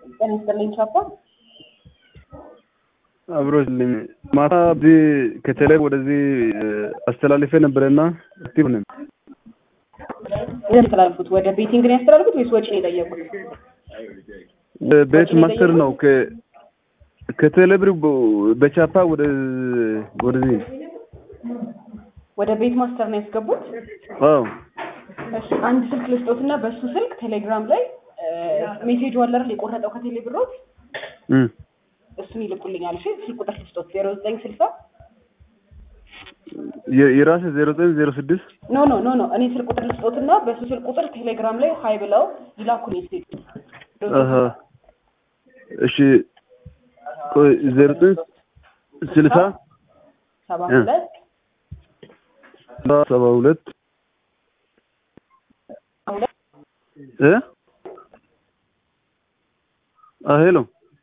ጤና ይስጥልኝ ቻፓ። አብሮልኝ ማታ እዚህ ከተለይ ወደዚህ አስተላልፌ ነበረና አክቲቭ ነን። ያስተላልፉት ወደ ቤቲንግ ነው ያስተላልፉት ወይስ ወጪ ነው የጠየቁት? ቤት ማስተር ነው ከ ከቴሌብር በቻፓ ወደ ወደዚህ ወደ ቤት ማስተር ነው ያስገቡት። አዎ እሺ አንድ ስልክ ልስጦትና በሱ ስልክ ቴሌግራም ላይ ሜሴጅ አለ አይደል የቆረጠው ከቴሌብሮት እም እሱን ይልኩልኛል። እሺ ስልክ ቁጥር ልስጦት ዜሮ ዘጠኝ ስልሳ የራሴ ዜሮ ዘጠኝ ዜሮ ስድስት ኖ ኖ ኖ ኖ እኔ ስልክ ቁጥር ልስጦትና በሱ ስልክ ቁጥር ቴሌግራም ላይ ሀይ ብለው ይላኩልኝ ሜሴጅ አሀ እሺ ቆይ ዜሮ ዘጠኝ ስልሳ ሰባ እ ሁለት ሰባ ሁለት ሁለት እ አ ሄሎ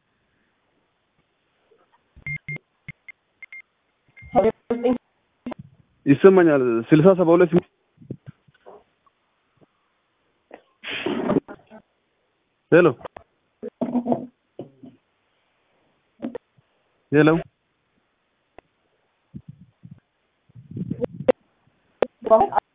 ዜሮ ዘጠኝ ይሰማኛል። ስልሳ ሰባ ሁለት ሄሎ ሄሎ በኋላ